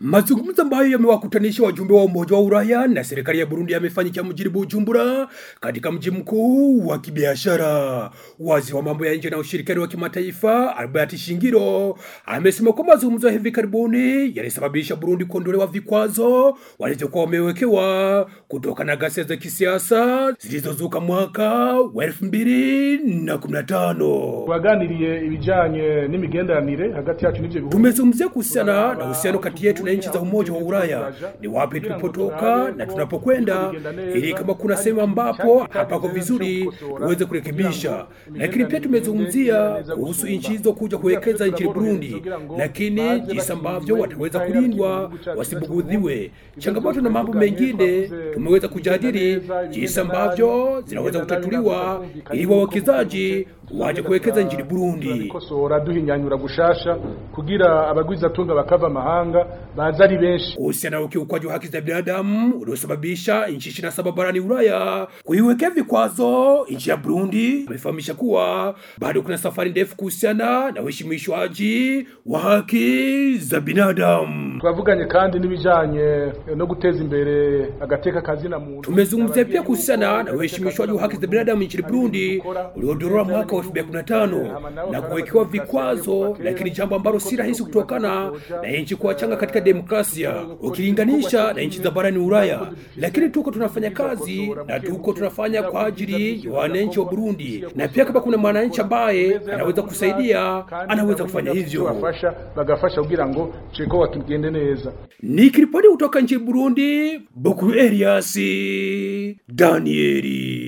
Mazungumzo ambayo yamewakutanisha wajumbe wa Umoja wa Ulaya na serikali ya Burundi yamefanyika mjini Bujumbura, katika mji mkuu wa kibiashara. Waziri wa mambo ya nje na ushirikiano wa kimataifa Albert Shingiro amesema kwamba mazungumzo ya hivi karibuni yalisababisha Burundi kuondolewa vikwazo walivyokuwa wamewekewa kutokana na ghasia za kisiasa zilizozuka mwaka wa elfu mbili na kumi na tano. twaganiriye ibijanye n'imigenderanire hagati yacu n'ivyo bihugu Tumezungumzia kuhusiana na uhusiano kati yetu na nchi za Umoja wa Ulaya, ni wapi tulipotoka na tunapokwenda, ili kama kuna sehemu ambapo hapako vizuri tuweze kurekebisha. Lakini pia tumezungumzia kuhusu nchi hizo kuja kuwekeza nchini Burundi, lakini jinsi ambavyo wataweza kulindwa wasibugudhiwe. Changamoto na mambo mengine tumeweza kujadili jinsi ambavyo zinaweza kutatuliwa ili wawekezaji waje kuwekeza nchini Burundi. kosora duhinyanyura gushasha kugira abagwizatunga bakava amahanga baza ari benshi kuhusiana na ukiukwaji wa haki za binadamu uliosababisha nchi 27 barani Ulaya kuiwekea vikwazo nchi ya Burundi. Amefahamisha kuwa bado kuna safari ndefu kuhusiana na uheshimishwaji wa haki za binadamu. twavuganye kandi n'ibijanye no guteza imbere agateka kazina muntu Tumezungumzia pia kuhusiana na uheshimishwaji wa haki za binadamu nchini Burundi uliodorora mwaka wa 2015 na kuwekewa vikwazo, lakini jambo ambalo si rahisi kutokana na nchi kuwa changa katika demokrasia ukilinganisha na nchi za barani Ulaya. Lakini tuko tunafanya kazi na tuko tunafanya kwa ajili ya wananchi wa Burundi, na pia kama kuna mwananchi ambaye anaweza kusaidia, anaweza kufanya hivyo. bafasha bagafasha kugira ngo ceko kigende neza Nikiripoti kutoka nchini Burundi, Bukuru Elias Danieli.